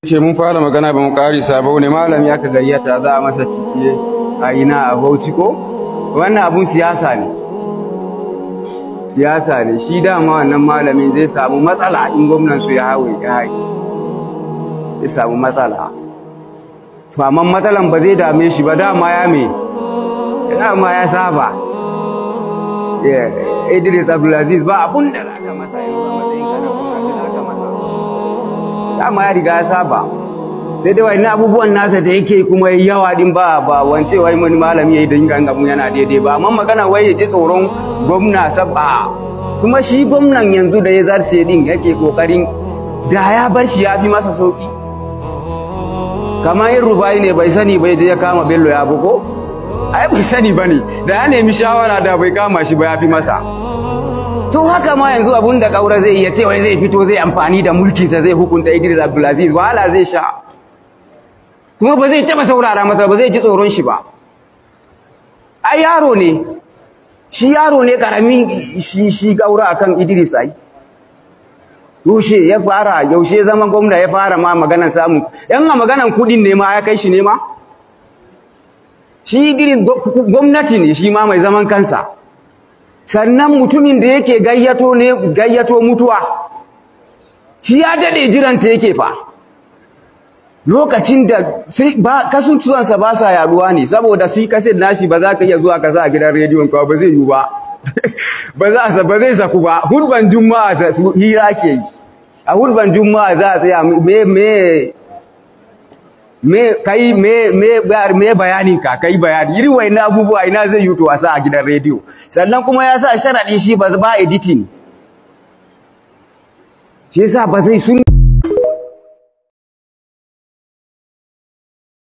ce mun fara magana ba mu karisa ba wani malami aka gayyata za a masa ciki a ina a bauchi ko wannan abun siyasa ne siyasa ne shi dama wannan malamin zai samu matsala in gwamnan su ya hawe ya haye zai samu matsala to amma matsalan ba zai dame shi ba dama ya me dama ya saba Idris Abdulaziz ba abun da aka masa yanzu a matsayin kana kuma da aka masa dama ya riga ya saba sai dai wani abubuwan nasa da yake kuma yawa din ba ba wance wai wani malami yayi da ingan gamu yana daidai ba amma magana wai ya ji tsoron gwamna sabba kuma shi gwamnan yanzu da ya zarce din yake kokarin da ya bar shi ya fi masa sauki kamar yin rubai ne bai sani bai je ya kama bello ya buko ai bai sani bane da ya nemi shawara da bai kama shi ba ya fi masa to haka ma yanzu abun da kaura zai iya cewa zai fito zai amfani da mulkinsa zai hukunta Idris Abdulaziz wahala zai sha kuma ba zai taba saurara masa ba zai ji tsoron shi ba ai yaro ne shi yaro ne karamin shi shi kaura akan Idris ai yaushe ya fara yaushe zaman gwamna ya fara ma maganan samu yan a maganan kudin ne ma ya kai shi ne ma shi Idris gwamnati ne shi ma mai zaman kansa sannan mutumin da yake gayyato ne gayyato mutuwa shi ya dade jiranta yake fa lokacin da ba kasutuwansa ba sa yaduwa ne saboda shi kaset nashi ba za ka iya zuwa ka sa a gidan rediyon ka ba zai yi ba ba za ba zai saku ba hurban juma'a su hira ke yi a hurban juma'a za a tsaya me me me kai me me me bayanin ka kai bayani irin wayannan abubuwa ina zai yi to a sa a gidan rediyo sannan kuma ya sa sharadi shi ba ba editing shi yasa ba zai sun